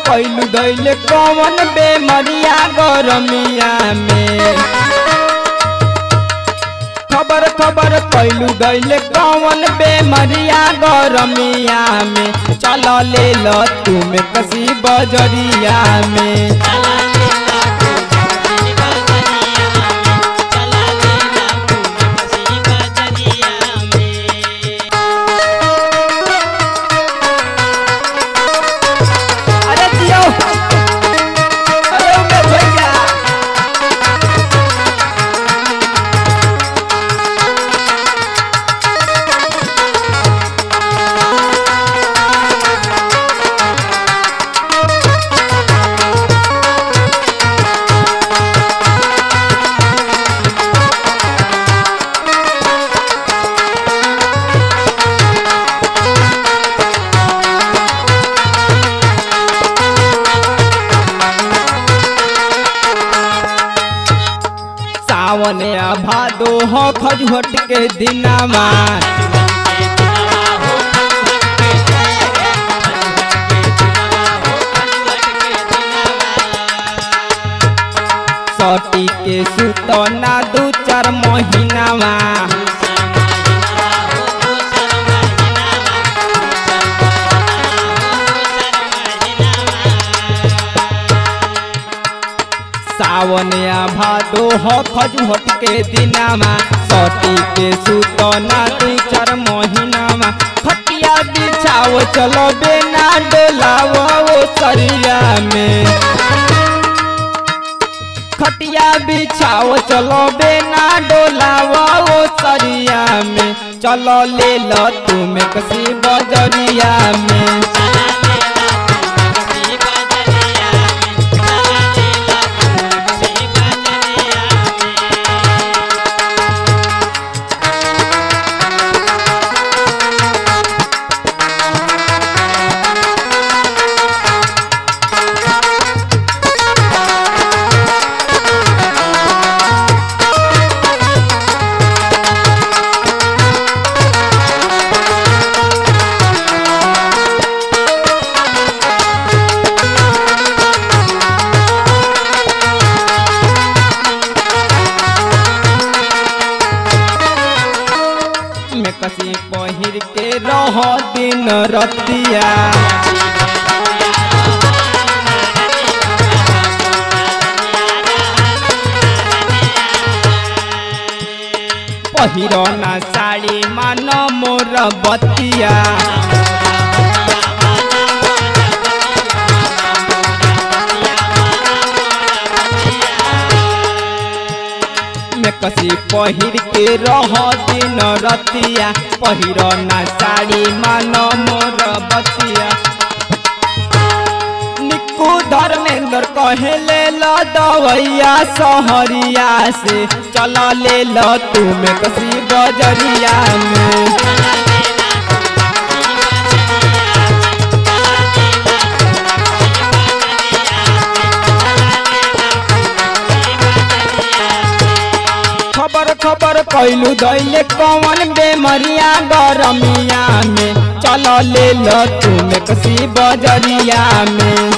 कैलू दैले कौन बेमरिया गरमिया में खबर खबर कैलू दैले कौन बेमरिया गरमिया में चल ले ल तुम कसी बजरिया में अरे जियो अरे उमेश भैया सावन आ भादो हो खजूहट के दिनामा सटी के सुतना दू चार महीनामा सावन आ भादो हो खजूहट के दिनामा सटी के सुतना दू चार महीनामा खटिया बिछाओ चलो बेना डोलावो वो सरिया में खटिया बिछाओ चलो बेना डोलावो वो सरिया में चलो ले लो तुम कसी बजरिया में में कसी पहिर के रह दिन रतिया पहिरो ना साड़ी मान मोर बतिया में कसी पहिर के रह दिन रतिया पहिरो ना साड़ी मान मोर बतिया निक्कू धर्मेंद्र कहे ले लो दवैया सहरिया से चल ले लो तुम कसी बजरिया में खबर खबर कैलू दैले कौन बेमरिया गरमिया में चल ले लो तुम कसी बजरिया में